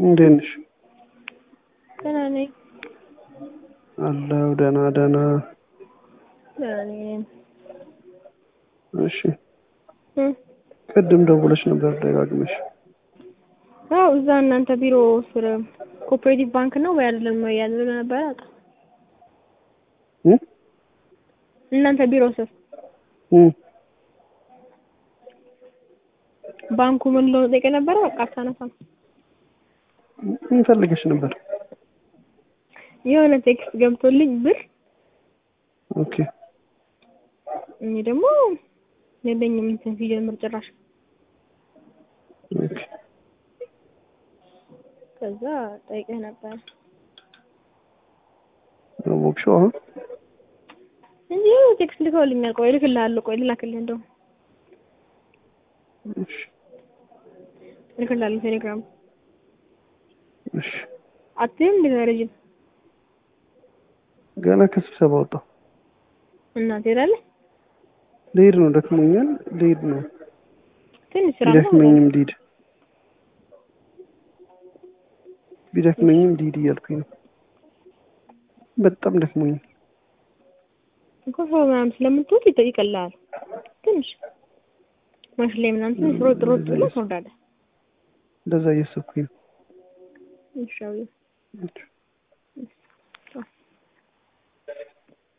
እንዴት ነሽ? ደህና ነኝ። አለሁ ደህና ደህና። ደህና ነኝ። እሺ እ ቅድም ደውለሽ ነበር ደጋግመሽ። አዎ እዛ እናንተ ቢሮ ስር ኮኦፕሬቲቭ ባንክ ነው ወይ አይደለም ወይ ያለ ነበር አውቃ እ እናንተ ቢሮ ስር እ ባንኩ ምን እንደሆነ ጠይቄ ነበረ። በቃ አታነሳም። ምን ፈልገሽ ነበር? የሆነ ቴክስት ገብቶልኝ ብር ኦኬ እኔ ደግሞ የለኝም እንትን ሲጀምር ጭራሽ ኦኬ ከዛ ጠይቄህ ነበር አወቅሽው አሁን? እንጂ ቴክስት ልከውልኛል። ቆይ እልክልሃለሁ። ቆይ ልላክልህ እንደው እሺ እልክልሃለሁ ቴሌግራም እሺ አትይም እንዴ ረጅም ገና ከስብሰባ ወጣሁ። እና ትሄዳለህ? ልሄድ ነው፣ ደክሞኛል። ልሄድ ነው። ትንሽ ስራ ነው ቢደክመኝም ልሂድ ቢደክመኝም ልሂድ እያልኩኝ ነው። በጣም ደክሞኛል። እኮ ሰው ምናምን ስለምትወድ ይጠ- ይቀልሃል ትንሽ ማሽን ላይ ምናምን ትንሽ ሮጥ ሮጥ ብለህ ትወርዳለህ። እንደዛ እያሰብኩኝ ነው። ይሻው እሺ